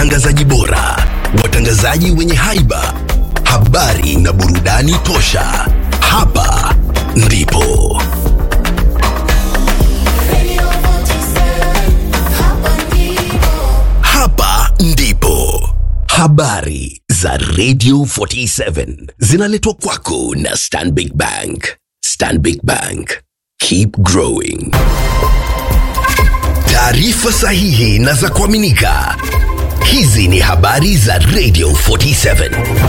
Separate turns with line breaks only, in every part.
watangazaji bora, watangazaji wenye haiba, habari na burudani tosha. Hapa ndipo hapa ndipo habari za Radio 47 zinaletwa kwako na Stanbic Bank. Stanbic Bank, keep growing. Taarifa sahihi na za kuaminika. Hizi ni habari za Radio 47.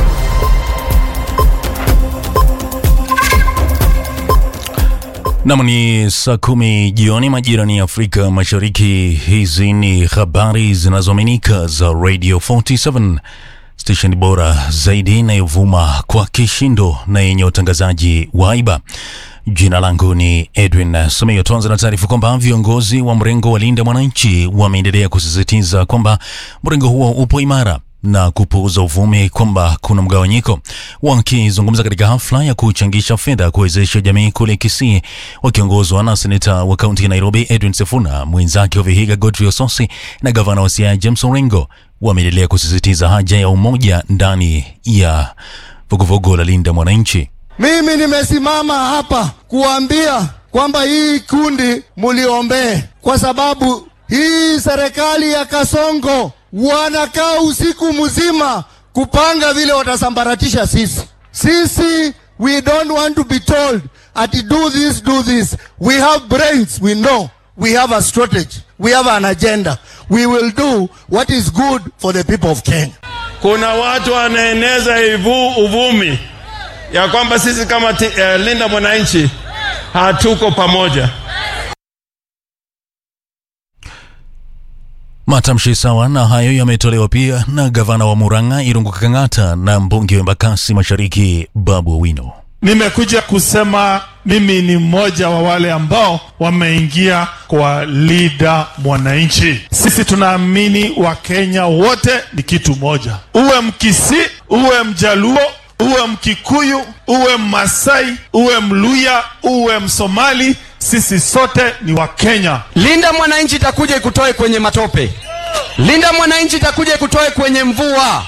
Nam ni saa kumi jioni majira ni Afrika Mashariki. Hizi ni habari zinazoaminika za Radio 47 station bora zaidi inayovuma kwa kishindo na yenye utangazaji wa haiba. Jina langu ni Edwin Someo. Tuanze na taarifa kwamba viongozi wa mrengo wa Linda Mwananchi wameendelea kusisitiza kwamba mrengo huo upo imara na kupuuza uvumi kwamba kuna mgawanyiko. Wakizungumza katika hafla ya kuchangisha fedha kuwezesha jamii kule Kisii, wakiongozwa na seneta wa kaunti ya Nairobi Edwin Sifuna, mwenzake wa Vihiga Godfrey Osotsi na gavana wa Siaya James Orengo, wameendelea kusisitiza haja ya umoja ndani ya vuguvugu la Linda Mwananchi.
Mimi nimesimama hapa kuambia kwamba hii kundi muliombee, kwa sababu hii serikali ya Kasongo wanakaa usiku mzima kupanga vile watasambaratisha sisi. Sisi we don't want to be told ati do this do this. We have brains, we know. We have a strategy. We have an agenda. We will do what is good for the people of Kenya.
Kuna watu wanaeneza ivu uvumi ya kwamba sisi kama ti, uh, Linda Mwananchi hatuko pamoja.
Matamshi sawa na hayo yametolewa pia na gavana wa Murang'a Irungu Kang'ata na mbunge wa Embakasi Mashariki Babu Owino.
Nimekuja kusema mimi ni mmoja wa wale ambao wameingia kwa Linda Mwananchi. Sisi tunaamini Wakenya wote ni kitu moja, uwe Mkisi, uwe Mjaluo, uwe Mkikuyu, uwe Mmasai, uwe Mluya, uwe Msomali, sisi sote ni Wakenya.
Linda Mwananchi itakuja ikutoe kwenye matope. Linda Mwananchi itakuja ikutoe kwenye mvua.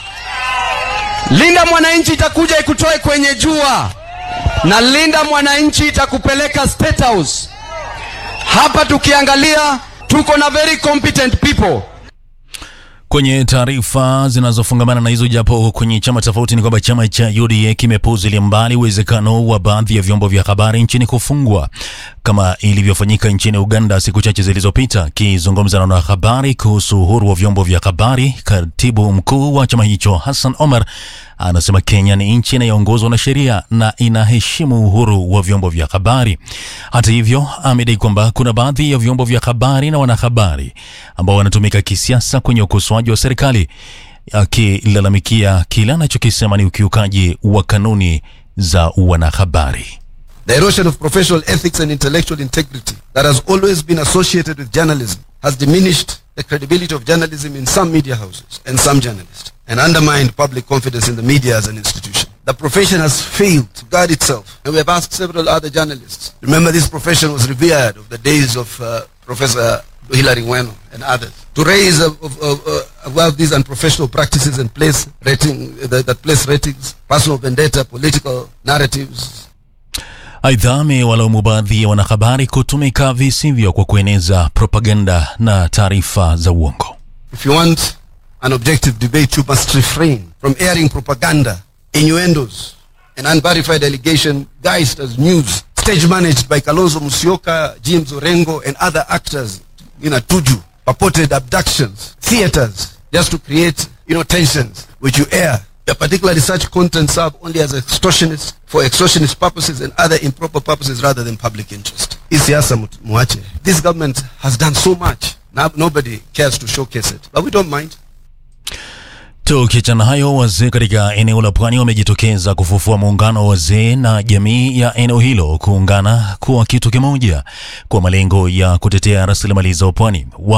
Linda Mwananchi itakuja ikutoe kwenye jua, na Linda Mwananchi itakupeleka State House. Hapa tukiangalia, tuko na very competent people.
Kwenye taarifa zinazofungamana na hizo, japo kwenye chama tofauti, ni kwamba chama cha UDA kimepuuzilia mbali uwezekano wa baadhi ya vyombo vya habari nchini kufungwa kama ilivyofanyika nchini Uganda siku chache zilizopita. Akizungumza na wanahabari kuhusu uhuru wa vyombo vya habari, katibu mkuu wa chama hicho Hassan Omar anasema Kenya ni nchi inayoongozwa na sheria na inaheshimu uhuru wa vyombo vya habari. Hata hivyo, amedai kwamba kuna baadhi ya vyombo vya habari na wanahabari ambao wanatumika kisiasa kwenye ukosoaji wa serikali, akilalamikia kile anachokisema ni ukiukaji wa kanuni za wanahabari.
The erosion of professional ethics and intellectual integrity that has always been associated with journalism has diminished the credibility of journalism in some media houses and some journalists and undermined public confidence in the media as an institution. The profession has failed to guard itself and we have asked several other journalists. Remember this profession was revered of the days of uh, Professor Hilary Weno and others to raise uh, uh, uh, above these unprofessional practices and place rating uh, that, that place ratings, personal vendetta, political narratives,
Aidha, amewalaumu baadhi ya wanahabari kutumika visivyo kwa kueneza propaganda na taarifa za uongo.
If you want an objective debate, you must refrain from airing propaganda, innuendos, and unverified allegation guised as news, stage managed by Kalonzo Musyoka, James Orengo, and other actors in a tuju, purported abductions, theaters, just to create, you know, tensions, which you air. Yeah, particularly such content serve only as extortionist, for extortionist purposes and other improper purposes rather than public interest. Hii siasa mtu- muache. This government has done so much. Now, nobody cares to showcase it. But we don't mind.
Tukiachana hayo, wazee katika eneo la pwani wamejitokeza kufufua muungano wa wazee na jamii ya eneo hilo kuungana kuwa kitu kimoja kwa malengo ya kutetea rasilimali za pwani.